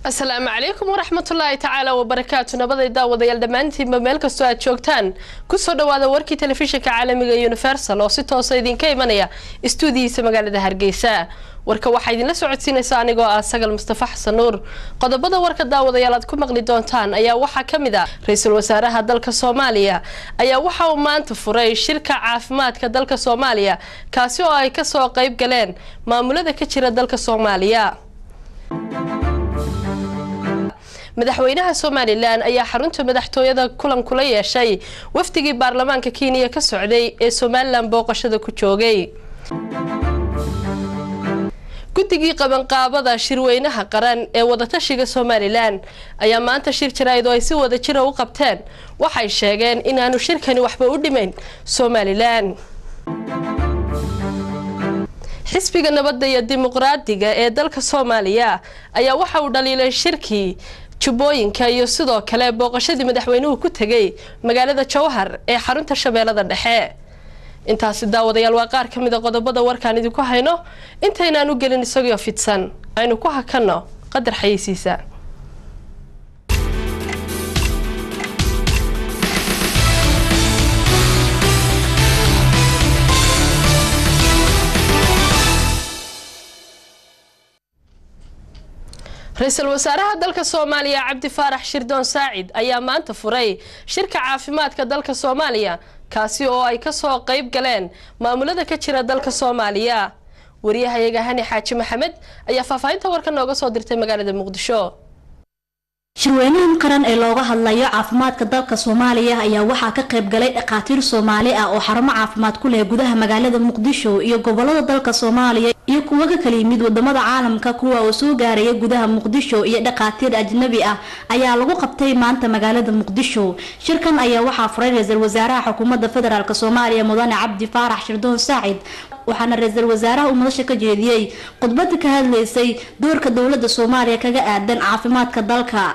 asalaamu calaykum waraxmatullaahi tacaala wabarakaatu nabaday daawadayaal dhammaantiinba meel kastoo aad joogtaan kusoo dhawaada warkii telefishinka caalamiga universal oo si toosa idinka imanaya istuudiyiisa magaalada hargeysa warka waxaa idinla socodsiinaysa anigoo ah sagal mustafa xasan nuur qodobada warka daawadayaal aad ku maqli doontaan ayaa waxaa ka mid a ra-iisul wasaaraha dalka soomaaliya ayaa waxa uu maanta furay shirka caafimaadka dalka soomaaliya kaasi oo ay kasoo qayb galeen maamulada ka jira dalka soomaaliya madaxweynaha somalilan ayaa xarunta madaxtooyada kulan kula yeeshay wafdigii baarlamaanka kenya ka socday ee somalilan booqashada ku joogay guddigii qabanqaabada shirweynaha qaran ee wadatashiga somalilan ayaa maanta shir jaraa'id oo ay si wada jira u qabteen waxay sheegeen inaanu shirkani waxba u dhimayn somalilan xisbiga nabadda iyo dimuqraadiga ee dalka soomaaliya ayaa waxa uu dhaliilay shirkii jubbooyinka iyo sidoo kale booqashadii madaxweynuhu ku tegay magaalada jowhar ee xarunta shabeellada dhexe intaasi daawadayaal waa qaar ka mid a qodobada warkaan idinku hayno intaynaan u gelin isagoo fidsan aynu ku hakanno qadar xayeysiisa ra-iisul wasaaraha dalka soomaaliya cabdi faarax shirdoon saacid ayaa maanta furay shirka caafimaadka dalka soomaaliya kaasi oo ay kasoo qayb galeen maamulada ka jira dalka soomaaliya wariyahayaga hani xaaji maxamed ayaa faahfaahinta warka nooga soo dirtay magaalada muqdisho shirweynahan qaran ee looga hadlayo caafimaadka dalka soomaaliya ayaa waxaa ka qayb galay dhakhaatiir soomaali ah oo xarumo caafimaad ku leh gudaha magaalada muqdisho iyo gobolada dalka soomaaliya iyo kuwa ka kala yimid wadamada caalamka kuwa oo soo gaaraya gudaha muqdisho iyo dhakhaatiir ajnabi ah ayaa lagu qabtay maanta magaalada muqdisho shirkan ayaa waxaa furay ra-iisul wasaaraha xukuumadda federaalk soomaaliya mudane cabdi faarax shirdoon saacid waxaana ra-iisul wasaaraha uu madasha ka jeediyey khudbada ka hadlaysay doorka dowlada soomaaliya kaga aadan caafimaadka dalka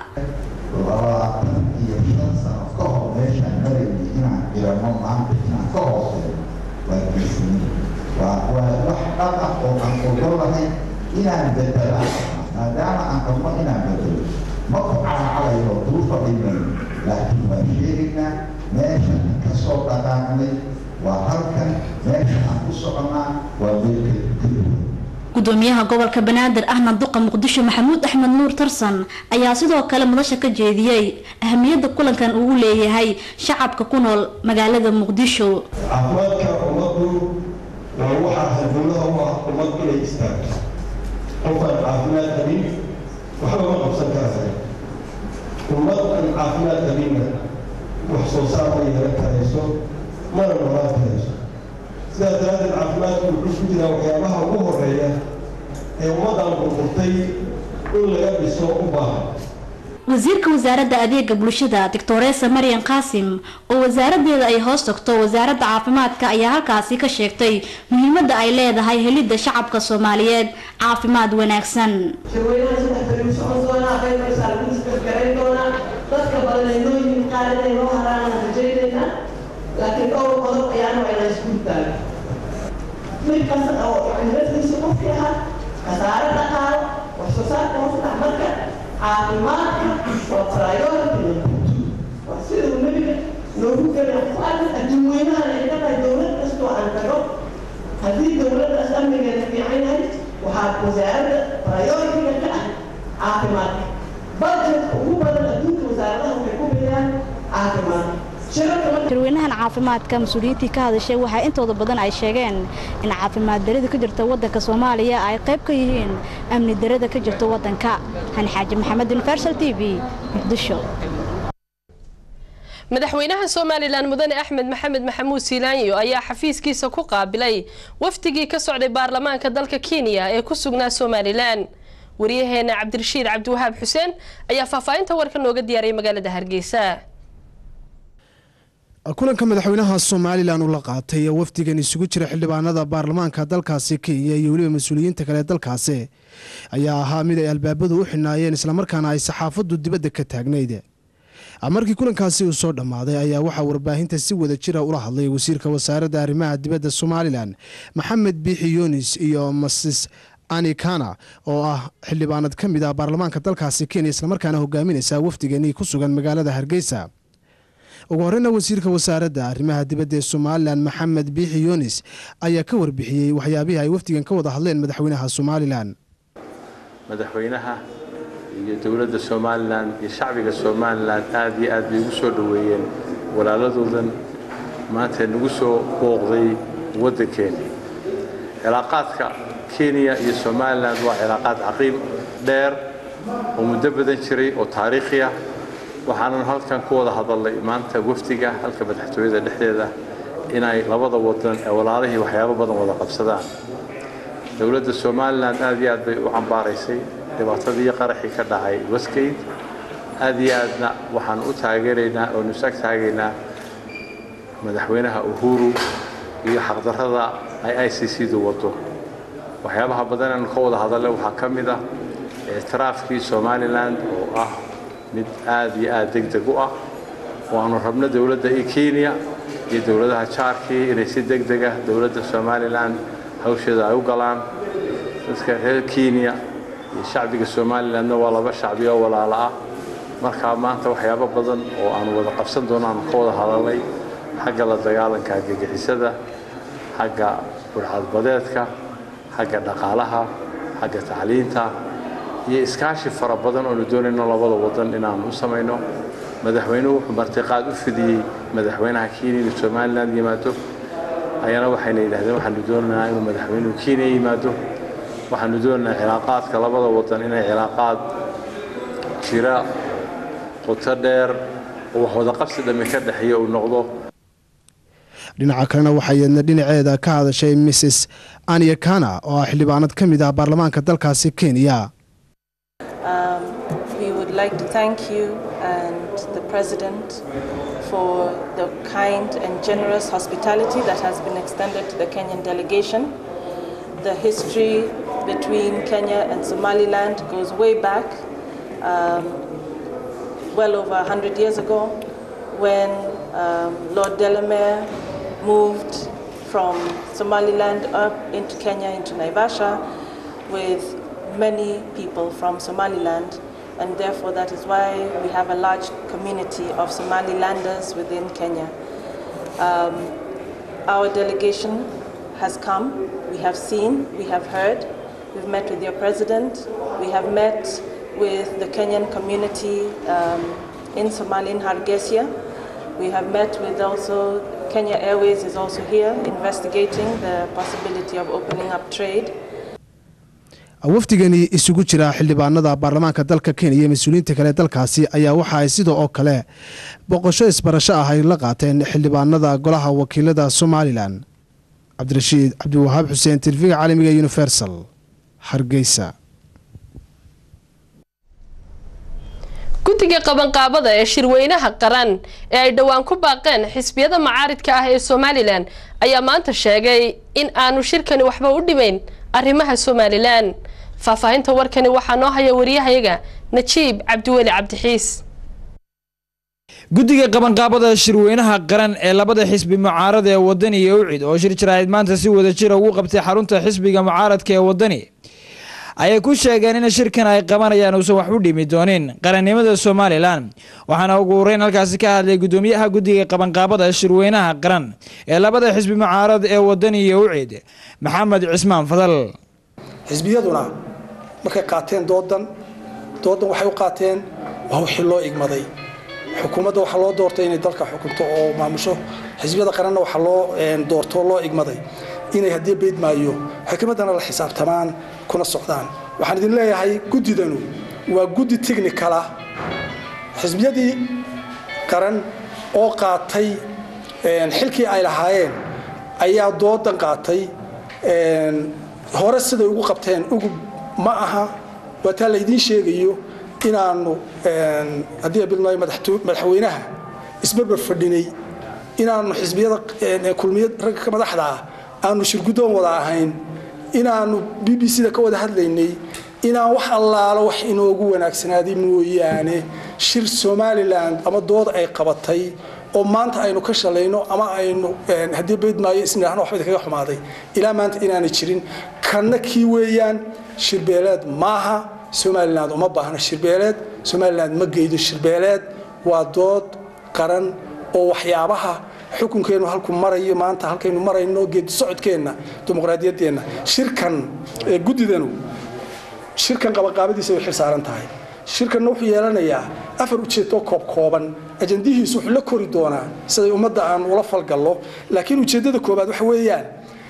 labaatan iyo shan sano ka hor meeshaan marayay inaan jirano maanta inaan ka hooseeyo waa geesini waa waa wax dhab ah oo aan ogol lahayn inaan bedela maadaama aan qabno inaan bedelo ma ku calacalayo duufa dhimayn laakiin waan sheegaynaa meeshan ka soo dhaqaaqnay waa halkan meesha aan ku soconnaa waa meelka keliya gudoomiyaha gobolka banaadir ahna duqa muqdisho maxamuud axmed nuur tarsan ayaa sidoo kale madasha ka jeediyey ahamiyadda kulankan uu leeyahay shacabka ku nool magaalada muqdisho caafimaadka ummaddu waa waxaa halbowlaha u ah ummad inay istaagto qofaan caafimaad qabin waxba ma qabsan karaya ummad aan caafimaad qabinna wax soo saar ma yeelan karayso mana noolaan karayso sidaas daraaddeed caafimaadku wuxuu ku jiraa waxyaabaha ugu horeeya ee ummaddan burburtay in laga dhiso u baahan wasiirka wasaaradda adeega bulshada doctoresa marian qaasim oo wasaaradeeda ay hoos tagto wasaaradda caafimaadka ayaa halkaasi ka sheegtay muhiimadda ay leedahay helidda shacabka soomaaliyeed caafimaad wanaagsan shirweynaha saddex beri u socon doonaa qaybmaysaa lagu iskargarayn doonaa dadka badan ay noo yihiin qaar inay noo haraan aan rajaynaynaa laakiin dhowr qodob ayaanu ayna isku taagan mid kasta oo cilmadiisa qofkii ahaa khasaare dhaqaalo wax soo saarka hoos dhac marka caafimaadka waa priority waa sida uu nebiga noogu geliya ku arkan adduun weynahan ay ka tahay dowlad kastoo aan tago haddii dowladdaas amnigeeda fiican yahay waxaa wasaaradda priority-ga ka ah caafimaadka budgetka ugu badan adduunka wasaaradaha waxay ku bixiyaan caafimaadka shirweynahan caafimaadka mas-uuliyiintii ka hadashay waxaa intooda badan ay sheegeen in caafimaad darida ka jirta wadanka soomaaliya ay qayb ka yihiin amni darada ka jirta wadanka hani xaaji maxamed universal t v muqdisho madaxweynaha somalilan mudane axmed maxamed maxamuud siilaanyo ayaa xafiiskiisa ku qaabilay wafdigii ka socday baarlamaanka dalka kenya ee ku sugnaa somalilan wariyaheena cabdirashiid cabdiwahaab xuseen ayaa faahfaahinta warka nooga diyaariyay magaalada hargeysa kulanka madaxweynaha somalilan uu la qaatay ee wafdigan isugu jira xildhibaanada baarlamaanka dalkaasi kenya iyo weliba mas-uuliyiinta kale dalkaasi ayaa ahaa mid ay albaabadu u xinaayeen islamarkaana ay saxaafaddu dibadda ka taagnayd markii kulankaasi uu soo dhammaaday ayaa waxaa warbaahinta si wada jira ula hadlay wasiirka wasaaradda arrimaha dibadda somalilan maxamed biixi yunis iyo masis ani kana oo ah xildhibaanad ka mid ah baarlamaanka dalkaasi kenya islamarkaana hogaaminaysa wafdigani ku sugan magaalada hargeysa ugu horeyna wasiirka wasaaradda arrimaha dibadda ee somalilan maxamed biixi yunis ayaa ka warbixiyey waxyaabihii ay wafdigan ka wada hadleen madaxweynaha somalilan madaxweynaha iyo dowladda somalilan iyo shacbiga somalilan aad iyo aad bay ugu soo dhoweeyeen walaaladoodan maanta nagu soo booqday waddankeena cilaaqaadka kenya iyo somalilan waa cilaaqaad caqiim dheer oo muddo badan jiray oo taariikhi ah waxaanan halkan ku wada hadalnay maanta wafdiga halka madaxtooyada dhexdeeda inay labada wadan ee walaalihii waxyaabo badan wada qabsadaan dowladda somalilan aad iyo aad bay u cambaaraysay dhibaatadii qaraxii ka dhacay westgate aad iyo aadna waxaan u taageeraynaa oonu is ag taagaynaa madaxweynaha uhuru iyo xaqdarrada ay i c c du wado waxyaabaha badan aanu ka wada hadalnay waxaa ka mid ah ictiraafkii somalilan oo ah mid aad iyo aad deg deg u ah oo aanu rabno dowladda i kenya iyo dowladaha jaarkii inay si deg dega dowladda somalilan hawsheeda ay u galaan dadka reer kenya iyo shacbiga somalilanna waa laba shacbi oo walaalo ah markaa maanta waxyaabo badan oo aanu wada qabsan doono aanu ka wada hadalnay xagga la dagaalanka argagixisada xagga burcadbadeedka xagga dhaqaalaha xagga tacliinta iyo iskaashi fara badan oonu doonayno labada wadan inaanu u samayno madaxweynuhu wuxuu martiqaad u fidiyey madaxweynaha kenya inuu somalilan yimaado ayana waxayna yidhahdeen waxaanu doonaynaa inuu madaxweynuhu kenya yimaado waxaanu doonaynaa cilaaqaadka labada wadan inay cilaaqaad jira qoto dheer oo wax wada qabsi dhammi ka dhexeeya uu noqdo dhinaca kalena waxaa iyadna dhinaceeda ka hadashay mrs ania kana oo ah xildhibaanad ka mid ah baarlamaanka dalkaasi kenya Um, we would like to thank you and the President for the kind and generous hospitality that has been extended to the Kenyan delegation. The history between Kenya and Somaliland goes way back, um, well over 100 years ago, when um, Lord Delamere moved from Somaliland up into Kenya, into Naivasha, with many people from Somaliland, and therefore that is why we have a large community of Somalilanders within Kenya. Um, our delegation has come, we have seen, we have heard, we've met with your president, we have met with the Kenyan community um, in Somalia, in Hargeisa. We have met with also Kenya Airways is also here investigating the possibility of opening up trade. wafdigani isugu jira xildhibaanada baarlamaanka dalka kenya iyo mas-uuliyiinta kale dalkaasi ayaa waxa ay sidoo oo kale boqosho isbarasho ah ay la qaateen xildhibaanada golaha wakiilada somalilan cabdirashiid cabdiwahaab xuseen telefishinka caalamiga universal hargeysa guddiga qabanqaabada ee shirweynaha qaran ee ay dhowaan ku baaqeen xisbiyada macaaridka ah ee somalilan ayaa maanta sheegay in aanu shirkani waxba u dhimayn arrimaha somalilan faahfaahinta warkani waxaa noo haya wariyahayaga najiib cabdiweli cabdixiis guddiga qabanqaabada shirweynaha qaran ee labada xisbi mucaarada ee wadani iyo ucid oo shir jaraa'id maanta si wada jira ugu qabtay xarunta xisbiga mucaaradka ee wadani ayay ku sheegeen in shirkan ay qabanayaan uusan wax u dhimi doonin qarannimada somalilan waxaana ugu horeyn halkaasi ka hadlay gudoomiyaha guddiga qabanqaabada shirweynaha qaran ee labada xisbi mucaarad ee wadani iyo ucid maxamed cismaan fadal xisbiyaduna markay qaateen doodan doodan waxay u qaateen waa wixii loo igmaday xukuumadda waxaa loo doortay inay dalka xukunto oo maamusho xisbiyada qaranna waxaa loo doorto loo igmaday inay haddii beydmaayo xukuumaddana la xisaabtamaan kuna socdaan waxaan idin leeyahay guddidanu waa guddi technicala xisbiyadii qaran oo qaatay xilkii ay lahaayeen ayaa doodan qaatay hore siday ugu qabteen ugub ma aha waa taa laydiin sheegayo inaanu haddii bilnaayo madaxweynaha isbarbar fadhinay inaanu xisbiyada kulmiyad ragga ka madaxda ah aanu shirguddoon wada ahayn inaanu b b c da ka wada hadlaynay inaan wax allaalo wax inoogu wanaagsanaaday mooyaane shir somalilan ama dood ay qabatay oo maanta aynu ka shalayno ama aynu haddii beydmaayo isnidhaahno waxba kaga xumaaday ilaa maanta inaanay jirin kanna kii weeyaan shirbeeleed maaha somaliland uma baahna shirbeeleed somaliland ma geydo shirbeeleed waa dood qaran oo waxyaabaha xukunkeenu halku marayo maanta halkaynu marayno geedi socodkeenna dimuqraadiyaddeenna shirkan guddidanu shirkan qabaqaabadiisa way xil saaran tahay shirkanna wuxuu yeelanayaa afar ujeedo koob kooban ajandihiisu wuxuu la kori doonaa siday ummadda aan ula falgallo laakiin ujeeddada koobaad waxa weeyaan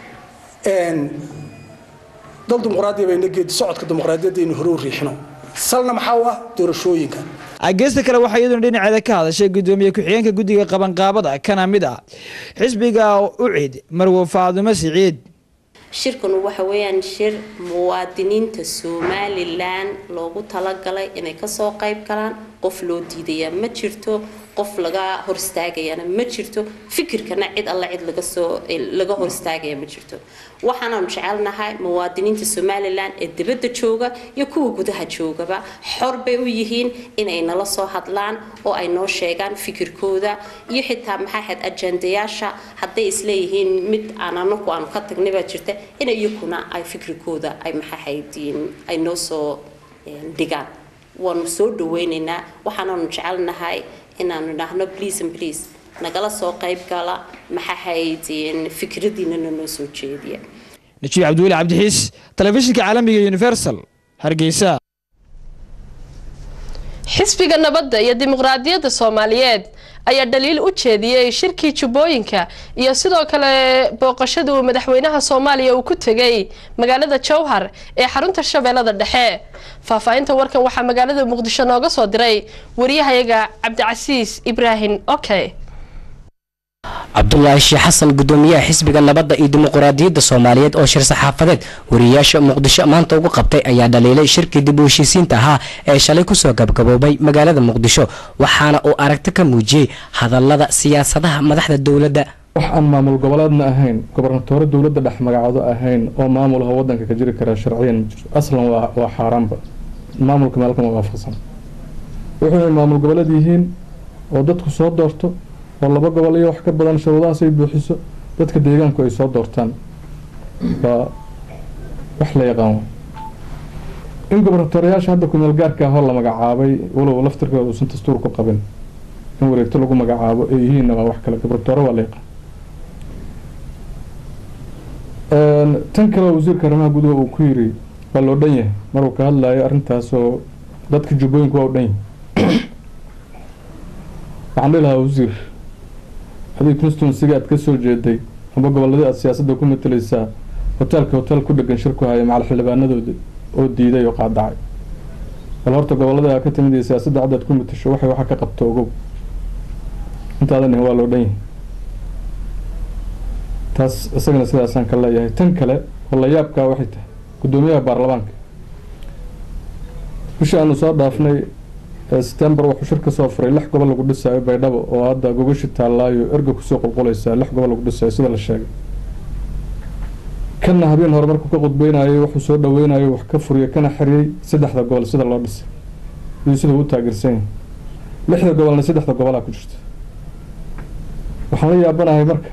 dal dimuqraadiya bayna geedi socodka dimuqraadiyadda aynu hore u riixino salna maxaa u ah doorashooyinka geesta kale waxaa iyaduna dhinaceeda ka hadashay gudoomiye ku-xigeenka guddiga qabanqaabada kana mid ah xisbiga ucid marwo faadumo siciid shirkanu waxa weeyaan shir muwaadiniinta somalilan loogu talagalay inay kasoo qayb galaan qof loo diidaya ma jirto qof laga hor istaagayana ma jirto fikirkana cid alla cid lagasoo laga hor istaagaya ma jirto waxaanaanu jecelnahay muwaadiniinta somalilan ee dibadda jooga iyo kuwa gudaha joogaba xor bay u yihiin inay nala soo hadlaan oo ay noo sheegaan fikirkooda iyo xitaa maxaa ahayd ajandayaasha hadday isleeyihiin mid aan anaku aanu ka tagnay baa jirta in iyakuna ay fikirkooda ay maxaahayd ay noo soo dhigaan waanu soo dhaweynaynaa waxaanaanu jecelnahay inaanu idhaahno please and please nagala soo qayb gala maxaahayd fikradiinana noo soo jeediya najiib cabdiweli cabdixiis telefishinka caalamiga universal hargeysa xisbiga nabadda iyo dimuqraadiyadda soomaaliyeed ayaa dhaliil u jeediyey shirkii jubbooyinka iyo sidoo kale booqashada uu madaxweynaha soomaaliya uu ku tegay magaalada jowhar ee xarunta shabeellada dhexe faahfaahinta warkan waxaa magaalada muqdisho nooga soo diray wariyahayaga cabdicasiis ibraahim oke cabdulaahi sheekh xasan gudoomiyaha xisbiga nabadda iyo dimuqraadiyadda soomaaliyeed oo shir saxaafadeed wariyayaasha muqdisho maanta ugu qabtay ayaa dhaliilay shirkii dib u heshiisiinta ahaa ee shalay kusoo gabgaboobay magaalada muqdisho waxaana uu aragti ka muujiyey hadallada siyaasadaha madaxda dowladda wax aan maamul goboleedna ahayn gobernatoore dowladda dhex magacaado ahayn oo maamulaha wadanka ka jiri karaa sharciyan ma jirto aslan waa xaaraanba maamulka meelkama waafaqsan wuxuu maamul goboleed yihiin oo dadku soo doorto oo laba gobol iyo wax ka badan shuruudahaas ay buuxiso dadka deegaanku ay soo doortaan waa wax la yaqaan in gobernatoreyaasha hadda kumeel gaarka ahoo la magacaabay walow laftirkooda uusan dastuur ku qabin in wareegto lagu magacaabo ay yihiinna waa wax kale gobernatore waa la yaqaan tan kale wasiirka arrimaha gudaha uu ku yiri waa loo dhan yahay maruu ka hadlayo arrintaasoo dadka jubbooyinku waa u dhan yahay waxaan dhihi lahaa wasiir haddii constituensiga aad ka soo jeeday amba gobolladii aad siyaasadda ku matalaysaa hoteelka hotel ku dhegan shir ku haya macal xildhibaanadooda oo diiday oo qaadacay bal horta gobolladii aad ka timid iyo siyaasadda caddaad ku matasho waxay waxa ka qabto ogow intaadan ihin waa loo dhan yahay taas isagana sidaasaan ka leeyahay tan kale oo la yaabkaa waxay tahay guddoomiyaha baarlamaanka bishii aanu soo dhaafnay september wuxuu shir ka soo furay lix gobol lagu dhisaayo baydhabo oo hadda gogashi taallaayo erga kusoo qulqulaysaa lix gobol lagu dhisayo sida la sheegay kana habeen hore markuu ka qudbeynayay wuxuu soo dhaweynayo wax ka furiyay kana xiriyey saddexda gobol sida loo dhisay iyo sida uu taageersan yahay lixda gobolna saddexda gobolaa ku jirta waxaan la yaabanahay marka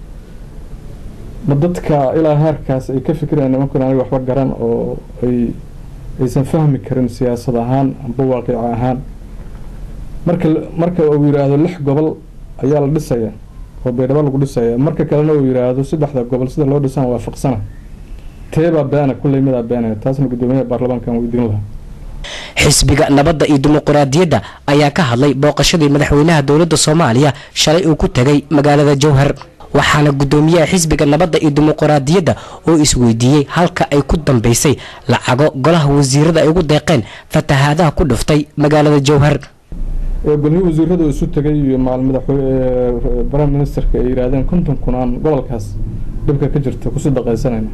ma dadka ilaa heerkaas ay ka fikirayaan nimankan aniga waxba garan oo ay aysan fahmi karin siyaasad ahaan amba waaqic ahaan marka marka uu yiraahdo lix gobol ayaa la dhisaya oo baydhabo lagu dhisaya marka kalena uu yiraahdo saddexda gobol sida loo dhisana waafaqsana teebaa beena kulley midaa beenaya taasna guddoomiyaha baarlamaankan weydiin lahaa xisbiga nabadda iyo dimuqraadiyadda ayaa ka hadlay booqashadii madaxweynaha dowladda soomaaliya shalay uu ku tegay magaalada jowhar waxaana guddoomiyaha xisbiga nabadda iyo dimuqraadiyadda oo isweydiiyey halka ay ku dambeysay lacago golaha wasiirada ay ugu deeqeen fatahaadaha ku dhuftay magaalada jowhar golihii wasiiradu isu tegay iyo macal madaxweyne prime ministerka ay yidhaahdeen konton kun aan gobolkaas dhibka ka jirta kusii dhaqaysanayna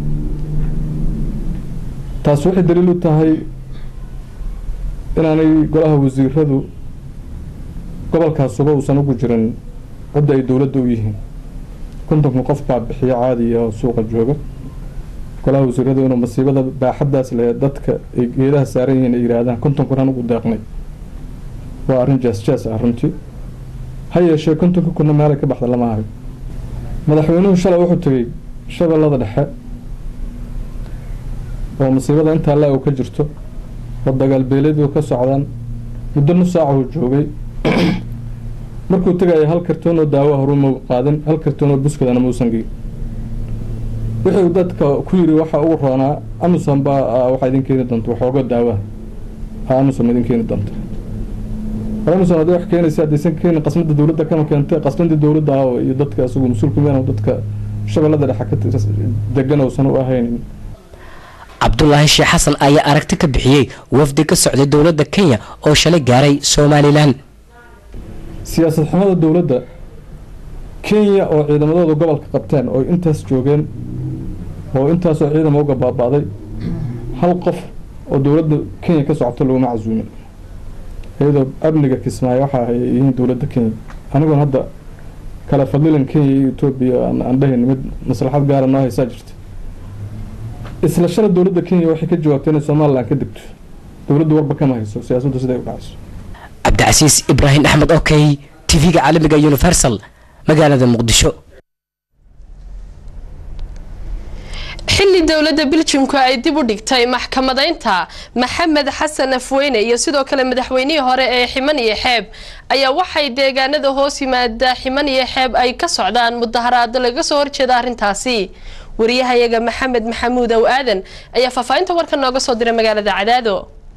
taas waxay daliil u tahay inaanay golaha wasiiradu gobolkaasuba uusan ugu jirin cidda ay dowladda u yihiin kontonka qof baa bixiyo caadiya oo suuqa jooga golaha wasiiradu inuu masiibada baaxaddaas le dadka ay geedaha saaran yihiin ay yidhaahdaan konton kun aan ugu deeqnay waa arrin jaas jaas ah runtii ha yeeshee kontonka kunna meelay ka baxda lama hayo madaxweynuhu shalay wuxuu tegey shabeellada dhexe oo masiibada intaa la ka jirto oo dagaal beeleedu ka socdaan muddo nus saaca uu joogay markuu tegaya hal kartoon oo daawo horuma qaadan hal kartoon oo buskadana muusan geyn wixii uu dadka ku yiri waxa ugu roonaa amusan baa waxaa idin keeni doonta waxooga daawaha amusan idin keeni doonta amusan haddii wax keenaysa haddaysan keenin qasnada dowladda kama keentay qasnadii dowladda ah iyo dadka isagu mas-uulka meen dadka shabeellada dhexe ka degan uusan u ahaynin cabdulaahi sheekh xasan ayaa aragti ka bixiyey wafdi ka socday dowladda kenya oo shalay gaaray somalilan siyaasad xumada dowladda kenya oo ciidamadooda gobolka qabteen oo intaas joogeen oo intaasoo ciidama uga baaba'day hal qof oo dowladda kenya ka socota laguma casuumin iyadoo amniga kismaayo waxaa hay yihiin dowladda kenya anigoon hadda kala fadlilan kenya iyo etoobiya aan dhahayn mid maslaxad gaara noo haysaa jirta isla shala dowladda kenya waxay ka jawaabtay inay somalilan ka degto dowladdu warba kama hayso siyaasaddu siday u dhacayso cabdicasiis ibraahim axmed okey tv-ga caalamiga universal magaalada muqdisho xilli dowladda biljimku ay dib u dhigtay maxkamadeynta maxamed xasan afweyne iyo sidoo kale madaxweynihii hore ee ximan iyo xeeb ayaa waxay deegaanada hoos yimaada ximan iyo xeeb ay ka socdaan mudaharaado laga soo horjeeda arrintaasi wariyahayaga maxamed maxamuud ow aadan ayaa faahfaahinta warka nooga soo diray magaalada cadaado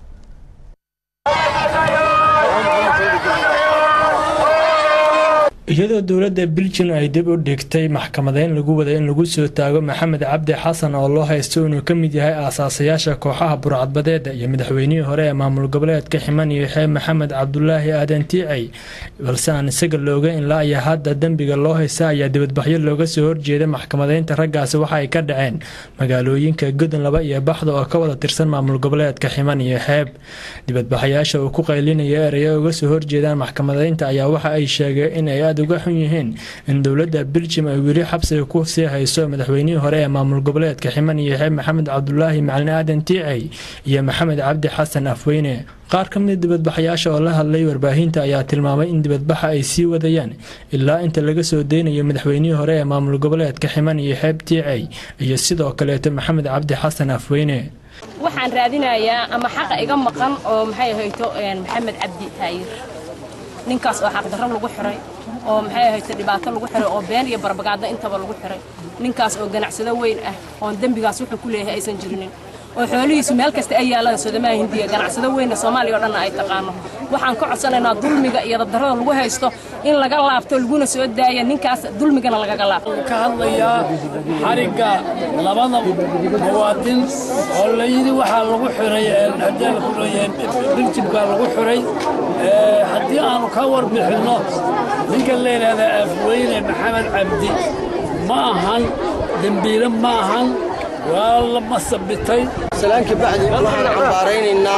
iyadoo dowladda biljin ay dib u dhigtay maxkamadeyn lagu waday in lagu soo taago maxamed cabdi xasan oo loo haysto inuu ka mid yahay aasaasayaasha kooxaha burcadbadeeda iyo madaxweynihii hore ee maamul goboleedka ximan iyo xeeb maxamed cabdulaahi aadan tiicay balse aan isaga looga ilaa iyo hadda dembiga loo haysta ayaa dibadbaxyo looga soo horjeeda maxkamadeynta raggaasi waxa ay ka dhaceen magaalooyinka godon laba iyo baxda oo ka wada tirsan maamul goboleedka ximan iyo xeeb dibadbaxayaasha uu ku qaylinaya eraya uga soo horjeedaan maxkamadeynta ayaa waxa ay sheegeen in ay uga xun yihiin in dowladda biljim ay weli xabsiga ku sii hayso madaxweynihii hore ee maamul goboleedka ximan iyo xeeb maxamed cabdulaahi macalin aadan tiicay iyo maxamed cabdi xasan afweyne qaar ka mid dibadbaxayaasha oo la hadlay warbaahinta ayaa tilmaamay in dibadbaxa ay sii wadayaan ilaa inta laga soo deynayo madaxweynihii hore ee maamul goboleedka ximan iyo xeeb tiicay iyo sidoo kaleeto maxamed cabdi xasan afweyne waxaan raadinayaa ama xaqa iga maqan oo maxay ahayto maxamed cabdi taayir ninkaas oo xaqdarro lagu xiray oo maxay ahayto dhibaato lagu xiray oo been iyo barbagaadno intaba lagu xiray ninkaas oo ganacsado weyn ah oon dembigaas wuxuu ku leeyahay aysan jirinin oo xoolihiisu meel kasta ay yaalaan soodamaha hindiya ganacsado weynna soomaaliya oo dhanna ay taqaano waxaan ka codsanaynaa dulmiga iyo dabdarrada lagu haysto in laga laabto laguna soo daaya ninkaas dulmigana lagaga laabto ka hadlayaa xarigga labada muwaadin oo la yidhi waxaa lagu xiray haddii la kuleeyahay biljibkaa lagu xiray haddii aanu ka warbixinno ninka la yidhaahda afweyne maxamed cabdi ma ahan dembiile ma ahan waa la masabitay salaanka bacdi waxaan cambaaraynaynaa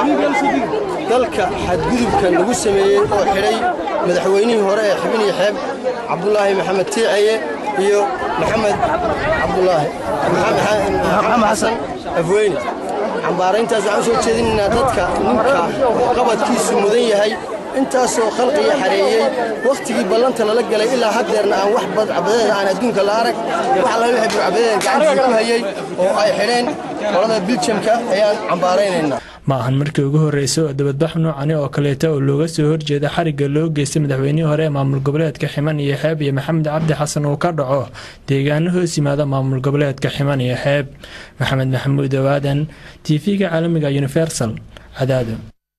dalka xadgudubka lagu sameeyey oo xidhay madaxweynihii hore ee xibin iyo xeeb cabdulaahi maxamed tiicaye iyo maxamed cabdulaahi maxamed xasan afweyne cambaarayntaas waxaan u soo jeedinaynaa dadka ninka qabadkiisu mudan yahay intaasoo khalqiga xareeyey wakhtigii ballanta lala galay ilaa haddeerna aan wax badcabadeeda aan adduunka la arag wax alla wixii burcabadeeda gacantiisa ku hayey oo ay xidheen qolada biljamka ayaan cambaaraynaynaa ma ahan markii ugu horreysay oo dabadbax noocani oo kaleeta oo looga soo horjeeda xarigga loo geystay madaxweynihii hore ee maamul goboleedka ximan iyo xeeb iyo maxamed cabdi xasan uu ka dhaco deegaano hoos yimaada maamul goboleedka ximan iyo xeeb maxamed maxamuud owaadan tv-ga caalamiga universal cadaado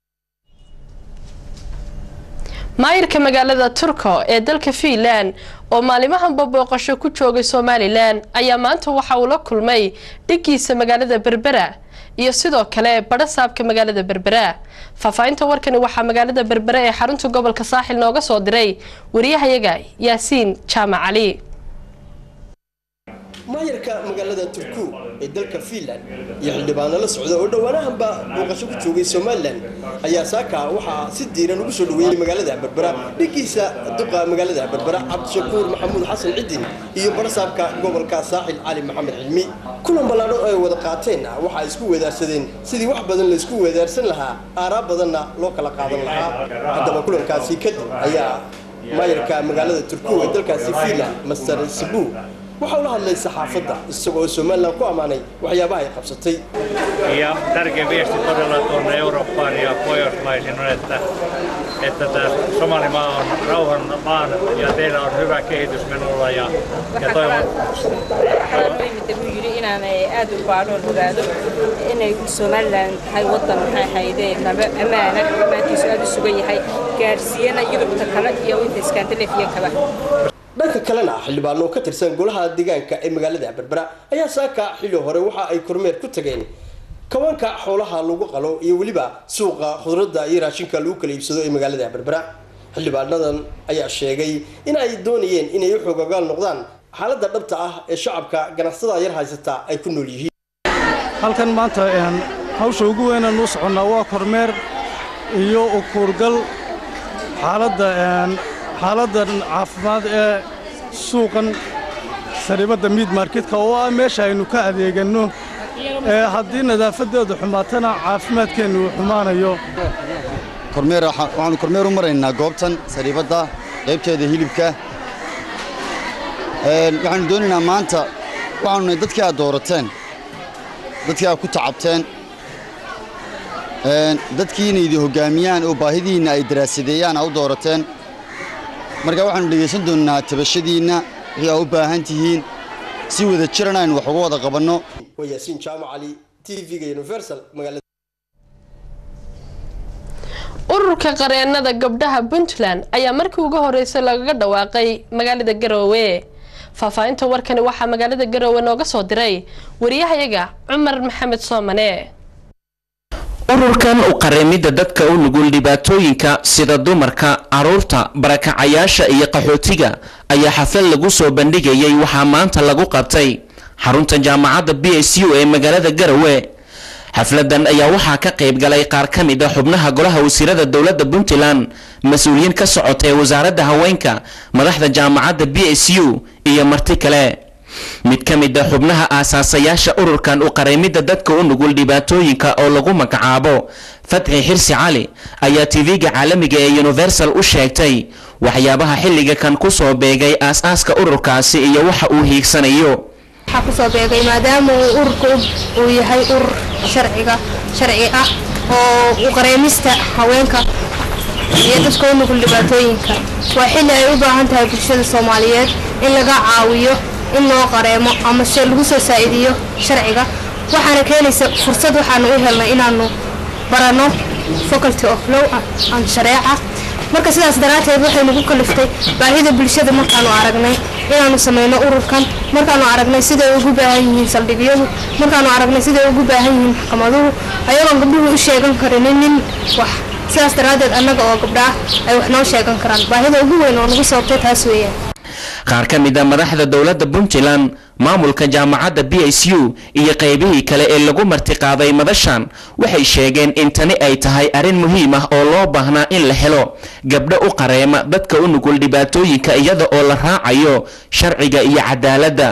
maayirka magaalada turko ee dalka fiinland oo maalimahanba booqasho ku joogay somalilan ayaa maanta waxa uu la kulmay dhigiisa magaalada berbera iyo sidoo kale badhasaabka magaalada berbera faahfaahinta warkani waxaa magaalada berbera ee xarunta gobolka saaxil nooga soo diray wariyahayaga yaasiin jaamac cali maayarka magaalada turku ee dalka fiinland iyo xildhibaano la socda oo dhowaanahanba booqasho ku joogay somalilan ayaa saaka waxaa si diiran ugu soo dhaweeyey magaalada berbera dhigiisa duqa magaalada berbera cabdishakuur maxamuud xasan cidin iyo barasaabka gobolka saaxil cali maxamed cilmi kulan ballaadho ay wada qaateenna waxaa isku weedaarsadeen sidii wax badan laysku weedaarsan lahaa aaraa badanna loo kala qaadan lahaa haddaba kulankaasi kadib ayaa maayarka magaalada turkiga ee dalkaasi finland master sibu waxaa ula hadlay saxaafadda isagoo somalilan ku ammaanay waxyaabaha ay qabsatay Ja tärkeä viesti todella tuonne Eurooppaan ja Pohjoismaisiin on, että, että tämä Somalimaa on rauhan maan ja teillä on hyvä kehitys menulla ja, ja toivon, wuxuu yidhi inaan aad u baadhoon ogaado inay somalilan tahay wadan maxay ahaydee naba ammaana ammaankiisu aad u sugan yahay gaadhsiiyana yurubta kale iyo inta iskaandalefiyankaba dhanka kalena xildhibaano ka tirsan golaha deegaanka ee magaalada berbera ayaa saaka xilli hore waxa ay kormeer ku tageen kawaanka xoolaha lagu qalo iyo weliba suuqa khudradda iyo raashinka lagu kala iibsado ee magaalada berbera xildhibaanadan ayaa sheegay in ay doonayeen inay u xoogogaal noqdaan xaaladda dhabta ah ee shacabka ganacsatada yar haysata ay ku nool yihiin halkan maanta hawsha ugu weynaan u soconnaa waa kormeer iyo ukuurgal xaaladda xaaladda caafimaad ee suuqan saribadda miid marketka oo ah meesha aynu ka adeeganno ee haddii nadaafadeedu xumaatana caafimaadkeennu uu xumaanayo kormeer waxaanu kormeer u maraynaa goobtan sariibadda qaybteeda hilibka waxaanu doonaynaa maanta waxaanu nahay dadkii aad doorateen dadkii aad ku tacabteen dadkii inay idin hoggaamiyaan oo baahidiinna ay daraasadeeyaan aa u doorateen marka waxaanu dhegaysan doonnaa tabashadiinna wixii aa u baahan tihiin si wada jiran aynu wax uga wada qabanno waa yaasiin jaamac cali t v-ga universal magaalada ururka qareenada gabdhaha puntland ayaa markii ugu horeysay lagaga dhawaaqay magaalada garoowe faahfaahinta warkani waxaa magaalada garoowe nooga soo diray wariyahayaga cumar maxamed soomane ururkan u qareemidda dadka u nugul dhibaatooyinka sida dumarka caruurta barakacayaasha iyo qaxootiga ayaa xaflad lagu soo bandhigayay waxaa maanta lagu qabtay xarunta jaamacadda b s u ee magaalada garowe xafladan ayaa waxaa ka qayb galay qaar ka mid a xubnaha golaha wasiirada dowladda puntland mas-uuliyiin ka socota ee wasaaradda haweenka madaxda jaamacadda b s u iyo marti kale mid ka mid a xubnaha aasaasayaasha ururkan u qareemidda dadka u nugul dhibaatooyinka oo lagu magacaabo fatxi xirsi cali ayaa tv-ga caalamiga ee universal u sheegtay waxyaabaha xilliga kan kusoo beegay aas-aaska ururkaasi iyo waxa uu hiigsanayo waxaa kusoo beegay maadaama uu ururka uu yahay urur sharciga sharci ah oo u qareemista haweenka iyo dadka u nugul dhibaatooyinka waa xilli ay u baahan tahay bulshada soomaaliyeed in laga caawiyo in loo qareemo ama se lagu soo saa'idiyo sharciga waxaana keenaysa fursad waxaanu u helnay inaanu barano faculty of law and shareeca marka sidaas daraadteed waxay nagu kaliftay baahida bulshada markaanu aragnay inaanu sameyno ururkan markaanu aragnay siday ugu baahan yihiin saldhigyadu markaanu aragnay siday ugu baahan yihiin maxkamaduhu ayagoon gabdhuhu u sheegan karinin nin wax sidaas daraaddeed annaga oo gabdhaah ay wax noo sheegan karaan baahida ugu weyn oo nagu sababtay taas weeyaan qaar ka mid a madaxda dowladda puntland maamulka jaamacadda b s u iyo qaybihii kale ee lagu martiqaaday madashan waxay sheegeen in tani ay tahay arrin muhiim ah oo loo baahnaa in la helo gabdho u qareema dadka u nugul dhibaatooyinka iyada oo la raacayo sharciga iyo cadaaladda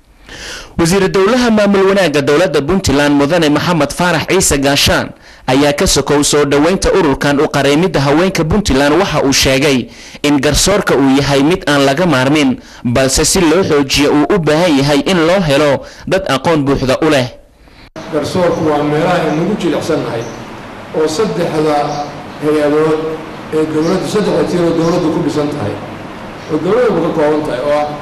wasiir dowlaha maamul wanaagga dowladda puntland mudane maxamed faarax ciise gaashaan ayaa ka sokow soo dhoweynta ururkan u qareemidda haweenka puntland waxa uu sheegay in garsoorka uu yahay mid aan laga maarmin balse si loo xoojiyo uu u baahan yahay in loo helo dad aqoon buuxda u leh garsoorku waa meelaha aynagu jilicsannahay oo saddexda hay-adood ee dowladdu saddexda tiiroo dowladdu ku dhisan tahay oo dowladdu ka kooban tahay oo ah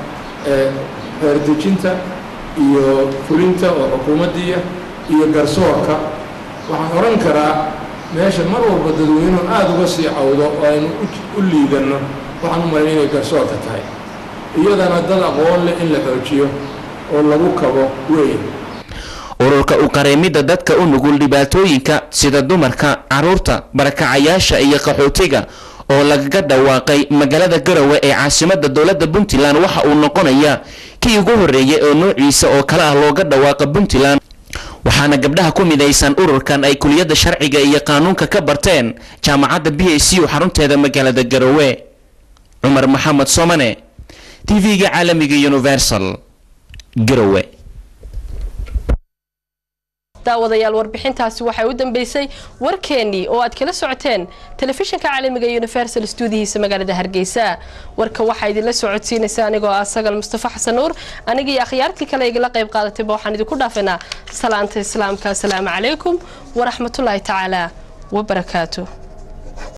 xeerdejinta iyo fulinta oo xukuumaddiiya iyo garsoorka waxaan odhan karaa meesha mar walba dadweynuhu aada uga sii cawdo oo aynu u liidanno waxaan u malayn inay garsoorka tahay iyadana dad aqoon leh in la xoojiyo oo lagu kabo weyn ururka u qareemidda dadka u nugul dhibaatooyinka sida dumarka caruurta barakacayaasha iyo qaxootiga oo lagaga dhawaaqay magaalada garowe ee caasimadda dowladda puntland waxa uu noqonaya kii ugu horreeyay oo noociisa oo kale ah looga dhawaaqa puntland waxaana gabdhaha ku midaysan ururkan ay kuliyadda sharciga iyo qaanuunka ka barteen jaamacadda b s u xarunteeda magaalada garowe cumar maxamed somane tv-ga caalamiga universal garowe daawadayaal warbixintaasi waxay u dambeysay warkeenii oo aad kala socoteen telefishinka caalamiga universal stuudihiisa magaalada hargeysa warka waxaa idinla socodsiinaysa anigoo ah sagal mustafa xasan nuur anigii akhyaartii kale igala qayb qaadatayba waxaan idinku dhaafaynaa salaanta islaamka asalaamu calaykum waraxmatullaahi tacaala wabarakaatu